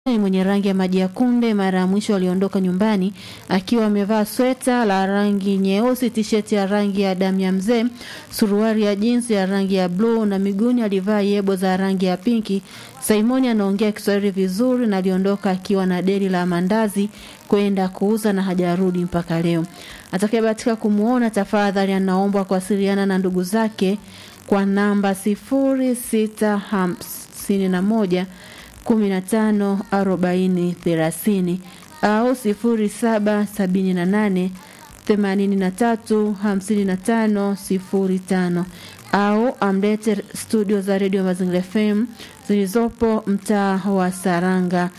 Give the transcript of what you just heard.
mwenye rangi ya maji ya kunde. Mara ya mwisho aliondoka nyumbani akiwa amevaa sweta la rangi nyeusi, tisheti ya rangi ya damu ya mzee, suruali ya jinsi ya rangi ya bluu na miguuni alivaa yebo za rangi ya pinki. Simoni anaongea Kiswahili vizuri na aliondoka akiwa na deli la mandazi kwenda kuuza na hajarudi mpaka leo. Atakayebahatika kumuona, tafadhali anaombwa kuwasiliana na ndugu zake kwa namba sifuri sita hamsini na moja kumi na tano arobaini thelathini au sifuri saba sabini na nane themanini na tatu hamsini na tano sifuri tano au amlete studio za redio Mazingira FM zilizopo mtaa wa Saranga